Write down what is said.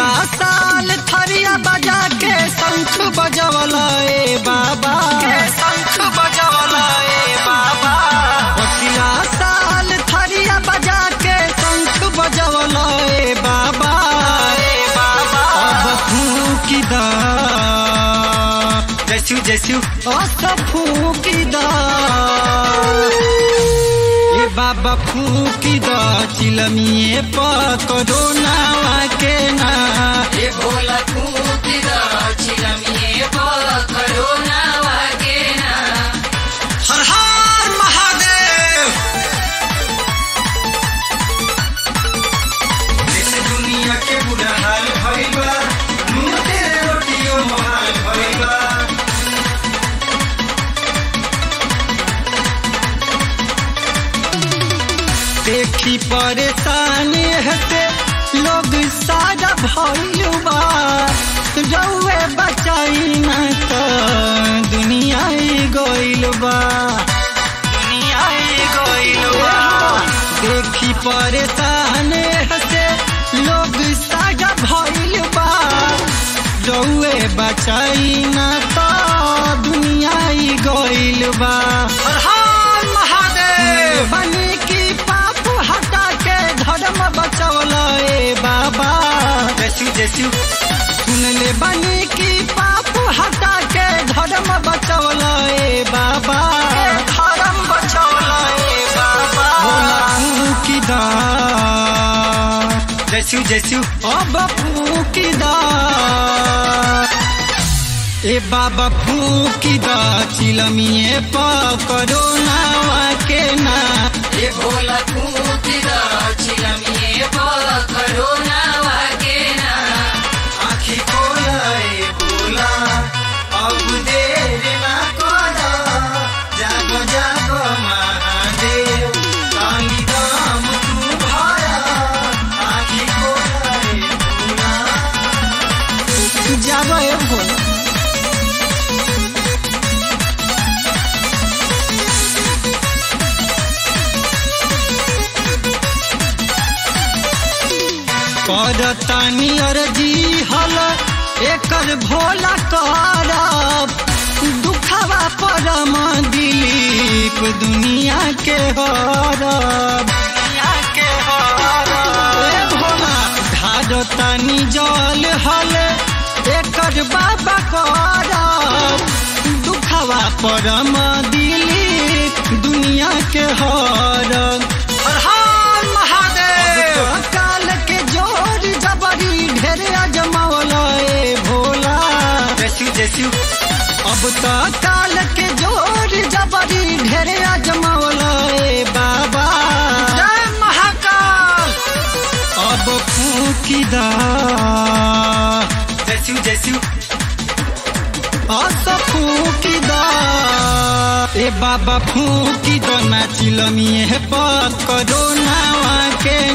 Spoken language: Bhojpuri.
पिछला साल थरिया बजा के शंख बजवला ए बाबा शंख बजवला ए बाबा पिछला साल थरिया बजा के शंख बजवला ए बाबा ए बाबा अब फूकी दा जैसु जैसु अस फूकी दा ए बाबा फूकी द चिलमिए पकड़ो नावा के ना ए भोला फूकिदा चिलमिए पकड़ो नावा के ना हर हर महादेव देश दुनिया के बुरा हाल भइल बा नून तेरे रोटियो मोहाल भइल बा देखी परेशानी हते लोग सारा भइल बा रउए बचाई ना तो दुनिया ही गइल बा दुनिया ही गइल बा देखी परेशान हते लोग सारा भइल बा रउए बचाई ना तो दुनिया ही गइल बा हर हर महादेव बनी की पाप हटा के धर्म बचौल ए बाबा जैसु जैसु सुन ले बनी की पाप हटा के धर्म बचौल ए बाबा धर्म बचौल ए बाबा की दा जैसु जैसु अब फूकी दा ए बाबा फूकी दा चिलमिए पकड़ो नावा के ना ए भोला फूकिदा चिलमिए पकड़ो नावा के ना आखी खोला ए भोला अब देर ना करा जागो जागो महादेव काली दाम तू भाया आखी खोला ए भोला जागो ए भोला करतानी अर्जी हल एकर भोला करब दुखवा परम दिलीप दुनिया के हरब दुनिया के हरब ए भोला धारतानी जल हल एकर बाबा करब दुखवा परम दिलीप दुनिया के हरब हर हर महादेव काल के जोर जबरी ढेर अजमावल ए भोला जैसु जैसु अब तो काल के जोर जबरी ढेर अजमावल ए बाबा जय महाकाल अब फूकी दा जैसु जैसु अस फूकी दा ए बाबा फूकी दो नाचिल मिए पकड़ो नावा के